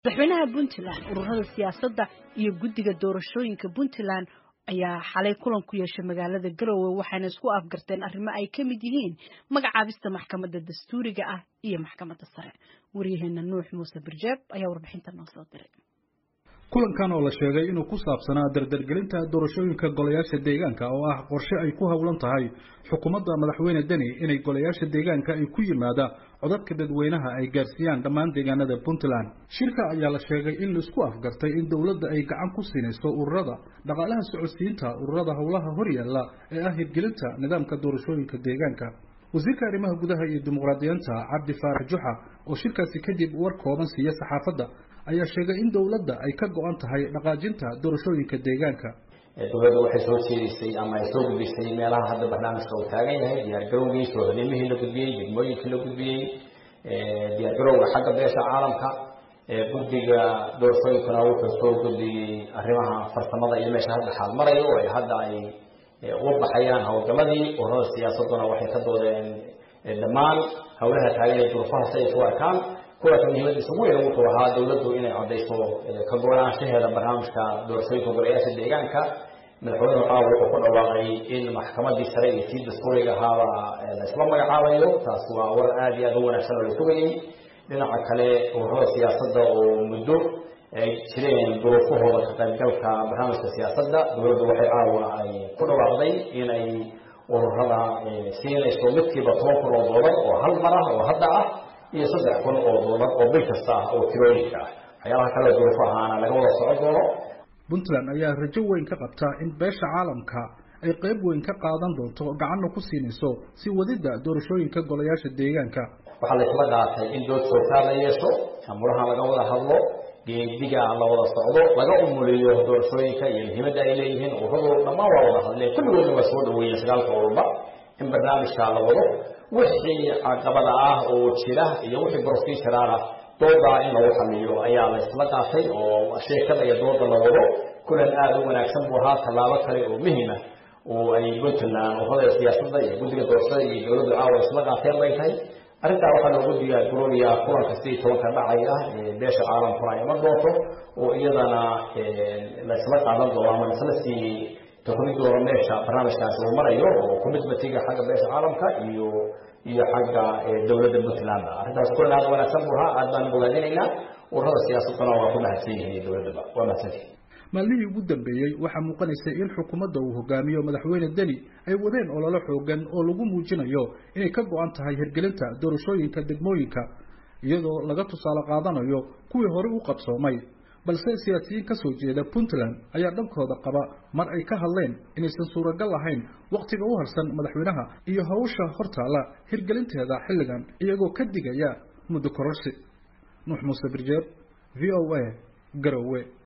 madaxweynaha puntland ururada siyaasadda iyo guddiga doorashooyinka puntland ayaa xalay kulan ku yeeshay magaalada garowe waxayna isku afgarteen arrimo ay ka mid yihiin magacaabista maxkamadda dastuuriga ah iyo maxkamadda sare waryaheena nuux muuse birjeeb ayaa warbixinta noo soo diray kulankan oo la sheegay inuu ku saabsanaa dardargelinta doorashooyinka golayaasha deegaanka oo ah qorshe ay ku howlan tahay xukuumadda madaxweyne deni inay golayaasha deegaanka ay ku yimaada codadka dadweynaha ay gaarsiiyaan dhammaan deegaanada puntland shirka ayaa la sheegay in laisku afgartay in dowladda ay gacan ku siinayso ururada dhaqaalaha socodsiinta ururada howlaha horyaalla ee ah hirgelinta nidaamka doorashooyinka deegaanka wasiirka arrimaha gudaha iyo dimuqraadiyiinta cabdi faarax juxa oo shirkaasi kadib war kooban siiya saxaafadda ayaa sheegay in dowladda ay ka go-an tahay dhaqaajinta doorashooyinka deegaanka dowladda waxay soo jeedisay ama ay soo gudbisay meelaha hadda barnaamijka uu taagan yahay diyaargarowgii soohodimihii la gudbiyey degmooyinkii la gudbiyey diyaargarowga xagga beesha caalamka guddiga doorashooyinkuna wuxuu soo gudbiyey arrimaha farsamada iyo meesha hadda xaal marayo oo ay hadda ay uga baxayaan howlgaladii ururada siyaasaduna waxay ka doodeen dhammaan howlaha taagan ee duruufahaas ay isu arkaan kuwaas muhiimadiisa ugu weyn wuxuu ahaa dowladdu inay caddayso ka go-aanshaheeda barnaamijka doorashooyinka golayaasha deegaanka madaxweynuhu caawa wuxuu ku dhawaaqay in maxkamadii sare iyo tii dastuuriga ahaaba la isla magacaabayo taas waa war aada iyo aada u wanaagsan oo la sugayey dhinaca kale ururada siyaasadda oo muddo ay jireen duruufahooda ka qaybgalka barnaamijka siyaasadda dowladdu waxay caawa ay ku dhawaaqday inay ururada siinayso midkiiba toban kun oo doolar oo hal mar ah oo hadda ah iyo saddex kun oo doolar oo bil kasta ah oo tirooyinka ah waxyaalaha kale duruufo ahaana laga wada socon doono puntland ayaa rajo weyn ka qabta in beesha caalamka ay qayb weyn ka qaadan doonto gacanna ku siinayso si wadidda doorashooyinka golayaasha deegaanka waxaa la isla qaatay in dood joogtaa la yeesho amuraha laga wada hadlo geediga la wada socdo laga umuliyo doorashooyinka iyo muhiimadda ay leeyihiin ururadu dhammaan waa wada hadleen kulligoodna waa soo dhaweeyeen sagaalka ururba in barnaamijka la wado wixii caqabada ah oo jira iyo wixii brofessional ah doodaa in lagu xaliyo ayaa la isla qaatay oo sheekada iyo dooda la wado kulan aada u wanaagsan buu ahaa tallaabo kale oo muhima oo ay puntland ururada siyaasadda iyo guddiga doorashada iyo dowladdu caawa isla qaateen bay tahay arrintaa waxaa loogu diyaargaroonayaa kulanka sidii tobanka dhacay ah ee beesha caalamkuna ay iman doonto oo iyadana la isla qaadan doono ama laisla sii tohri doono meesha barnaamijkaasi uu marayo oo commitmentiga xagga beesha caalamka iyo iyo xagga dowladda puntland arrintaas kulan aada wanaagsan buu ahaa aad baan bogaadinaynaa ururada siyaasaduna waa ku mahadsan yihiin dowladdaba waa mahadsantihin maalmihii ugu dambeeyey waxaa muuqanaysay in xukuumadda uu hogaamiyo madaxweyne deni ay wadeen ololo xoogan oo lagu muujinayo inay ka go-an tahay hirgelinta doorashooyinka degmooyinka iyadoo laga tusaale qaadanayo kuwii hore u qabsoomay balse siyaasiyiin ka soo jeeda puntland ayaa dhankooda qaba mar ay ka hadleen inaysan suuragal ahayn wakhtiga u harsan madaxweynaha iyo hawsha hortaalla hirgelinteeda xilligan iyagoo ka digaya muddo kororsi nuux muuse birjeeb v o a garowe